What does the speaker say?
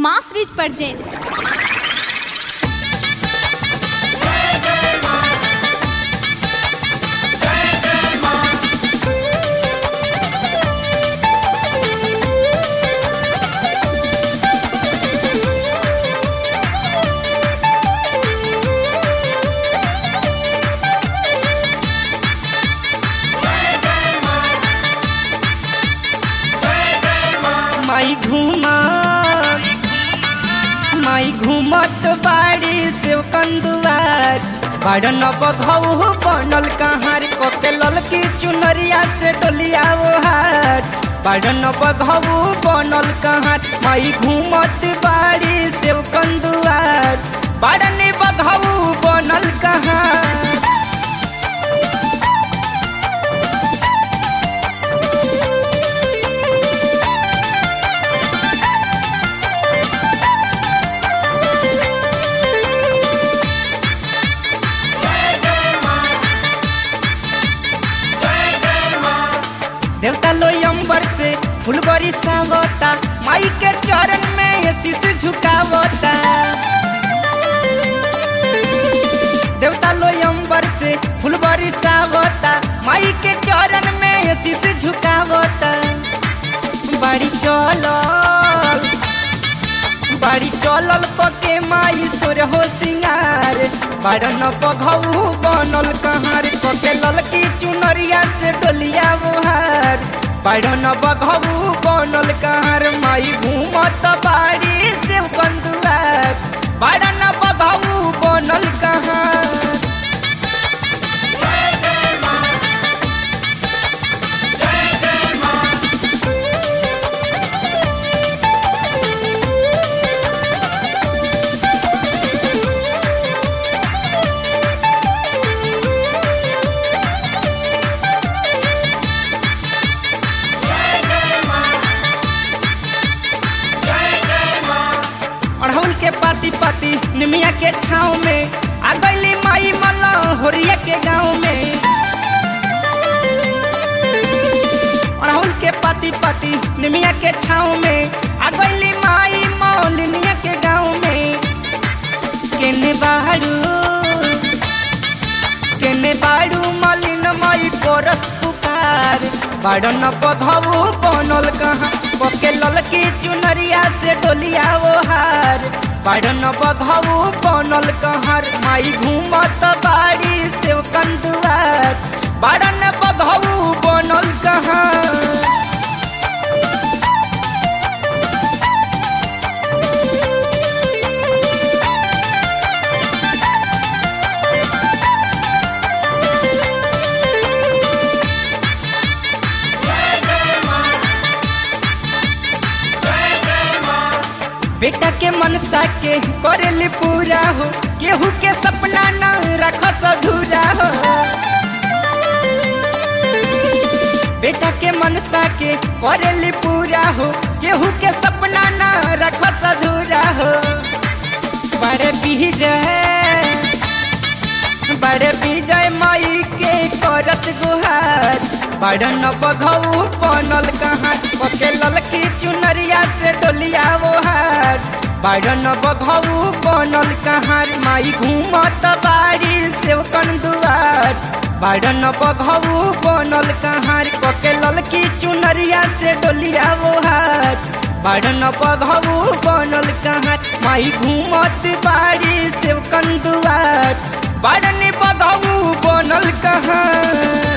मास rich present माई घूमा माई घूमत बाड़ी से कंदुआर बड़न बघऊ बनल कहार कोके ललकी चुनरिया से डोलिया वो हार बड़न बघऊ बनल कहार माई घूमत बाड़ी से कंदुआर बड़न बघऊ बनल कहार देवता लोई अंबर से फुलबरी सावता माई के चरण में ये शीश झुकावता देवता लोई अंबर से फुलबरी सावता माई के चरण में ये शीश झुकावता बाड़ी चलल बाड़ी चलल पके माई सोर हो सिंगार बाड़न पघऊ बनल कहार पके ललकी चुनरिया से डोलिया बुहार बाड़न बघऊ बनल कहार माई घूमत बाड़ी से कंदुआर बाड़न बघऊ बनल कहार अड़हुल के पाती पाती निमिया के छाव में आ गईली माई मल्ला होरिया के गाँव में अड़हुल के पाती पाती निमिया के छाव में आ गईली माई मौलिनिया के गाँव में केने बाड़ू केने बाड़ू मलिन माई कोरस पुकार बाड़न पधऊ बनल कहाँ पके ललकी चुनरिया से डोलिया वो हार बाड़न बघऊ बनल कहर माई घूमत बाड़ी से कंदुआर बाड़न बघऊ बनल कहाँ बेटा के मनसा के करेली पूरा हो केहू के सपना न रखस अधूरा हो बेटा के मनसा के करेली पूरा हो केहू के सपना न रखस अधूरा हो बड़े विजय बड़े विजय माई के करत गुहार बड़न बघऊ बनल कहाँ पके ललकी चुनरिया से डोलिया वो हार बड़न बघऊ बनल कहाँ माई घूमत बाड़ी से दुआर बड़न बघऊ बनल कहाँ पके ललकी चुनरिया से डोलिया वो हार बड़न बघऊ बनल कहाँ माई घूमत बाड़ी से दुआर बड़न बघऊ बनल कहाँ